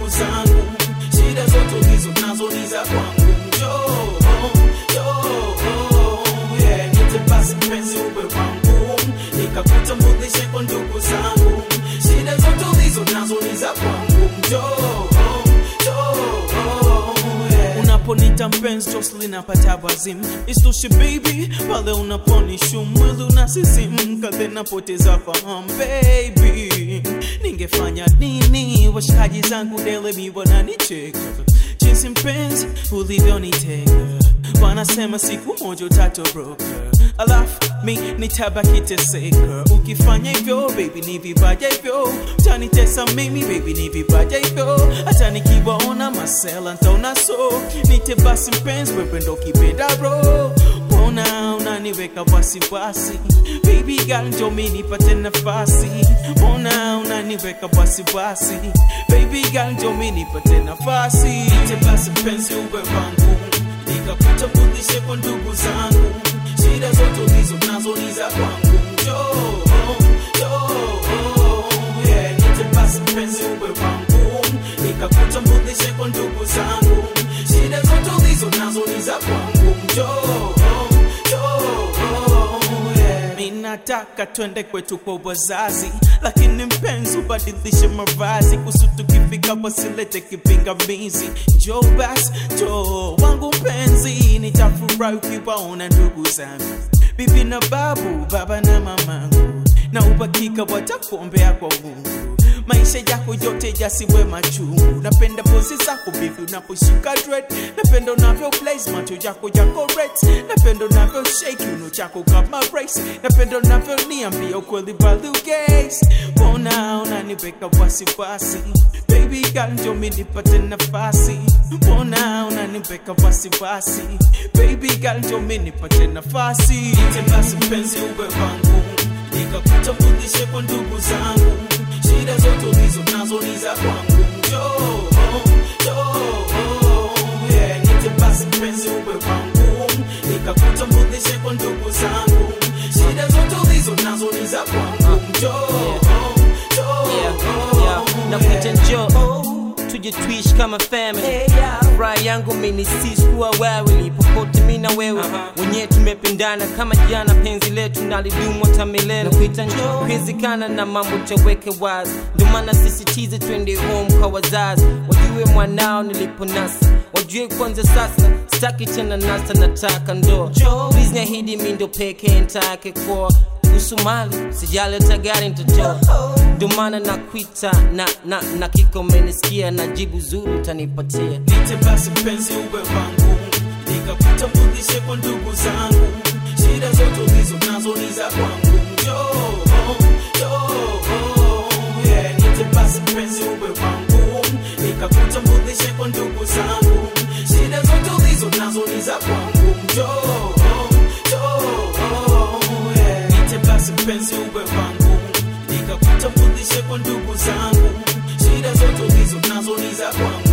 ndugu zangu shida zote ulizo nazo ni za kwangu njoo njoo yeah nite basi mpenzi uwe wangu nikakutambulishe kwa ndugu zangu shida zote ulizo nazo ni za kwangu njoo njoo yeah unaponita mpenzi Jocelyn napata wazim isitoshe baby pale unaponishu mwili unasisimka then napoteza fahamu baby ningefanya nini washikaji zangu dele mi wananicheka jinsi mpenzi ulivyoniteka wanasema siku moja utatoroka alafu mi nitabaki teseka ukifanya hivyo baby ni vibaya hivyo utanitesa mimi baby ni vibaya hivyo hata nikiwaona masela ntaona so nite basi mpenzi wewe ndo kipenda bro mbona unaniweka wasiwasi baby girl njo mi nipate nafasi mbona unaniweka wasiwasi baby girl njo mi nipate nafasi nite basi mpenzi uwe wangu nikakutambulishe kwa ndugu zangu shida zote ulizo nazo ni za kwangu njoo njoo yeah nite basi mpenzi uwe wangu nikakutambulishe kwa ndugu zangu shida zote ulizo nazo ni za kwangu njoo njoo yeah mi nataka twende kwetu kwa wazazi lakini mpenzi ubadilishe mavazi kusu tukifika wasilete kipingamizi njoo basi njoo wangu mpenzi nitafurahi ukiwaona ndugu zangu bibi na babu baba na mamangu na ubakika watakuombea kwa mungu maisha yako yote yasiwe machungu napenda pozi zako bibi unaposhika dread napenda unavyo place macho yako yako red napenda unavyo shake uno chako kama race napenda unavyo niambia ukweli balugase mbona unaniweka wasiwasi baby girl njo mi nipate nafasi mbona unaniweka wasiwasi baby girl njo mi nipate nafasi ite basi mpenzi uwe wangu nikakutambulishe kwa ndugu zangu shida zote ulizo nazo ni za kwangu njoo njoo yeah nite basi mpenzi uwe wangu nikakutambulishe kwa ndugu zangu shida zote ulizo nazo ni za kwangu njoo njoo nakuita njoo tuje tuishi kama family furaha yangu mini sisi kuwa wawili popote mi na wewe wenyewe tumependana kama jana penzi letu nalidumu hata milele nakuita njoo kuwezekana na mambo taweke wazi ndio maana sisitize twende home kwa wazazi wajue mwanao niliponasa wajue kwanza sasa sitaki tena nasa nataka ndo please niahidi mi ndo pekee ntake kwa kuhusu mali sijaleta gari ntotoa ndio maana nakwita na, na, na kiko umenisikia na jibu zuri utanipatia nite basi mpenzi uwe wangu nikakutambulishe kwa ndugu zangu shida zote ulizo nazo ni za kwangu njoo njoo yeah nite basi mpenzi uwe wangu nikakutambulishe kwa ndugu zangu shida zote ulizo nazo ni za kwangu njoo njoo yeah nite basi mpenzi uwe wangu nikakutambulishe kwa ndugu zangu shida zote ulizo nazo ni za kwangu